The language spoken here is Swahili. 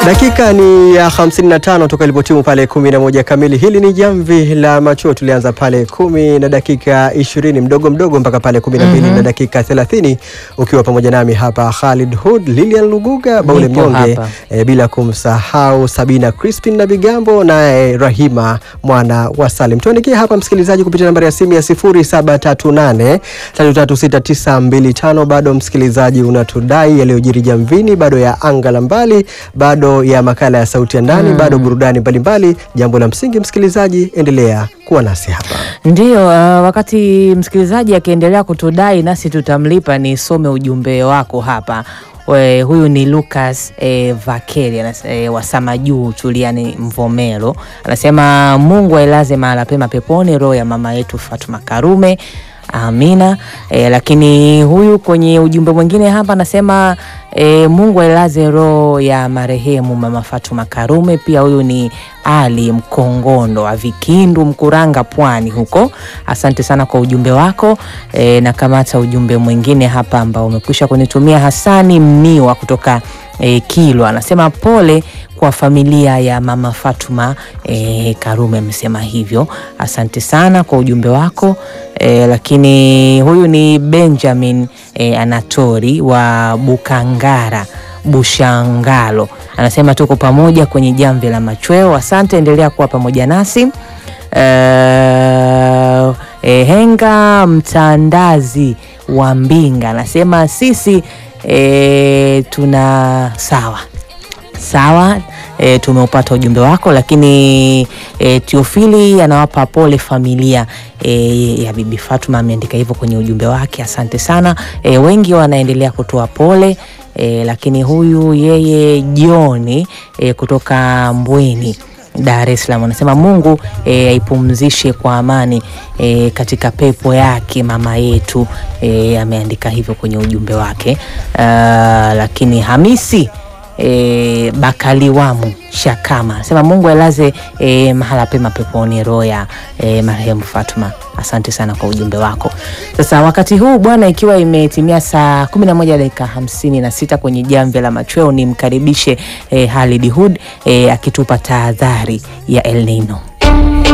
Dakika ni ya 55 toka ilipotimu pale 11 kamili. Hili ni jamvi la machuo, tulianza pale kumi na dakika 20 mdogo mdogo mpaka pale 12 na dakika 30, ukiwa pamoja nami hapa Khalid Hood, Lilian Luguga, Baule Nipo Mnyonge hapa. e, bila kumsahau Sabina Crispin na Bigambo naye Rahima mwana wa Salim. Tuandikie hapa msikilizaji kupitia nambari ya simu ya 0738 336925. Bado msikilizaji unatudai yaliyojiri jamvini, bado ya anga la mbali, bado ya makala ya sauti ya ndani, bado burudani mbalimbali. Jambo la msingi msikilizaji, endelea kuwa nasi hapa. Ndiyo, uh, wakati msikilizaji akiendelea kutudai nasi tutamlipa. Nisome ujumbe wako hapa. We, huyu ni Lucas eh, Vakeli anas- eh, wa Samajuu Chuliani Mvomero anasema Mungu ailaze mahala pema peponi roho ya mama yetu Fatuma Karume. Amina. E, lakini huyu kwenye ujumbe mwingine hapa anasema e, Mungu ailaze roho ya marehemu mama Fatuma Karume. Pia huyu ni Ali Mkongondo wa Vikindu, Mkuranga, Pwani huko. Asante sana kwa ujumbe wako. E, na kamata ujumbe mwingine hapa ambao umekwisha kunitumia Hasani Mniwa kutoka e, Kilwa anasema pole kwa familia ya mama Fatuma e, Karume amesema hivyo. Asante sana kwa ujumbe wako e, lakini huyu ni Benjamin e, Anatori wa Bukangara Bushangalo anasema tuko pamoja kwenye jamvi la machweo. Asante, endelea kuwa pamoja nasi. Eh, eh, Henga Mtandazi wa Mbinga anasema sisi eh, tuna sawa sawa e, tumeupata ujumbe wako, lakini e, Teofili anawapa pole familia e, ya bibi Fatuma, ameandika hivyo kwenye ujumbe wake. Asante sana e, wengi wanaendelea kutoa pole e, lakini huyu yeye Joni e, kutoka Mbweni Dar es Salaam anasema Mungu e, aipumzishe kwa amani e, katika pepo yake mama yetu e, ameandika hivyo kwenye ujumbe wake. Ah, lakini Hamisi e, Bakaliwamu Shakama anasema Mungu ailaze e, mahala pema peponi roho ya e, marehemu Fatuma. Asante sana kwa ujumbe wako. Sasa wakati huu bwana, ikiwa imetimia saa 11 dakika 56 kwenye jamvi la machweo, nimkaribishe e, Halid Hood e, akitupa tahadhari ya El Nino.